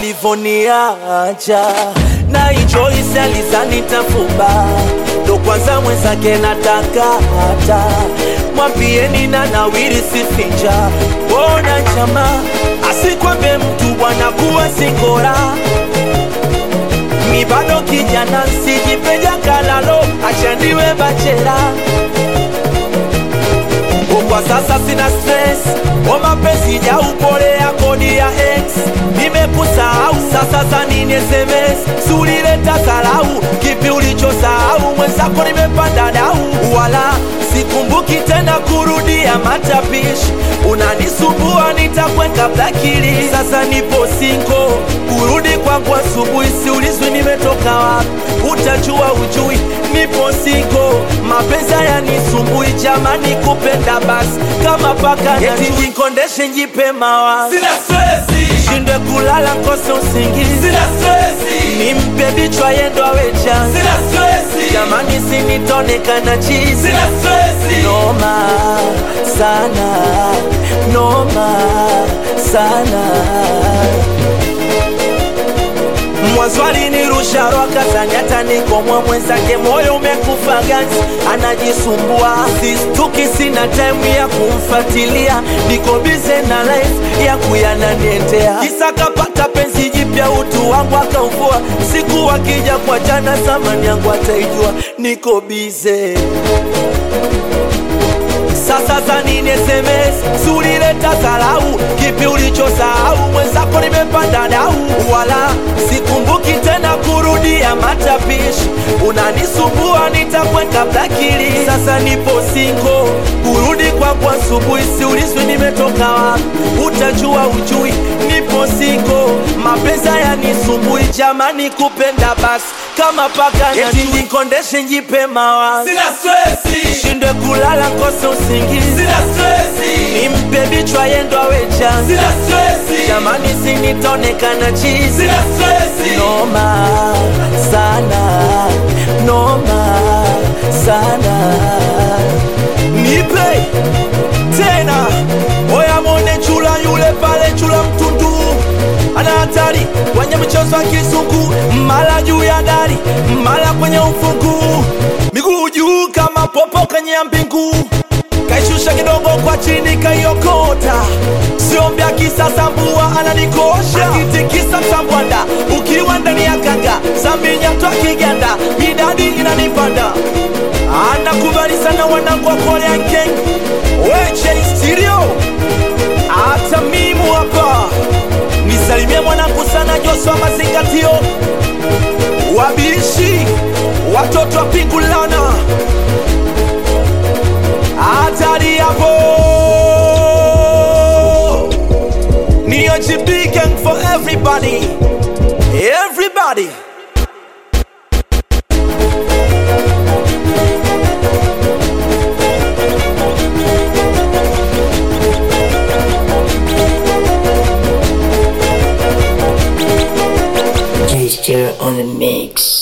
alivoniacha na ichoisi alizanitafuba ndo kwanza mwenzake nataka hata mwambieni na nawiri sifinja bona chama asikwambe mtu bwana kuwa singora mi bado kijana sijipeja kalalo achandiwe bachera kwa sasa sina stress o mapenzi ya upole ya kodi ya ex nimekusahau sasa za nini sms sulileta salau kipi ulichosahau mwenzako nimepanda dau wala sikumbuki tena kurudia matapishi unanisumbua nitakweka blakili sasa nipo sinko kurudi kwangu asubuhi siulizwi nimetoka wapi utajua ujui nipo sinko mapenzi yanisumbui jamani kupenda basi kama paka eti nikondeshe njipe mawa Sina stresi, shindwe kulala nkose usingizi sina stresi, nimpe bichwa yendo awecha sina stresi, jamani sinitonekana chizi sina stresi. noma sana noma sana mwanzo alinirusha roka zanyata nikomwa mwenzake moyo umekufa ganzi anajisumbua sistuki sina time ya kumfatilia niko bize na life ya kuyananiendea kisa kapata penzi jipya utu wangu akauvua siku akija kwa jana zamani yangu ataijua niko bize sasa za nini sms sulileta salau kipi ulichosahau mwenzako nimepanda dau wala sikumbuki tena kurudia matapishi unanisumbua nitakweka blakili sasa nipo singo kurudi kwangu asubuhi siulizwi nimetoka wapi utajua ujui nipo singo mapenzi yanisumbui jamani kupenda basi kama paka eti nikondeshe njipe mawazi Sina stresi, shindwe kulala nkose usingizi sina stresi, nimpe bichwa yendo awecha sina stresi, jamani sinitonekana chizi sina stresi. noma sana noma sana nipe tena oya mone chula yule pale chula mtundu ana hatari kwenye mchezo wa kizungu mala juu ya dari mala kwenye ufungu miguu juu kama popo kwenye ya mbingu kaishusha kidogo kwa chini kaiokota siombya kisasa mbua ananikosha akitikisa msambwanda ukiwa ndani ya kanga saminyatwa kiganda midadi inanipanda anakubali sana wanangu wa Korean Gang weche stereo hata mimu hapa nisalimie mwanangu sana Joshua mazingatio wabishi watoto wa pingulana hatari hapo ni OGB gang for everybody everybody Gesture on the mix.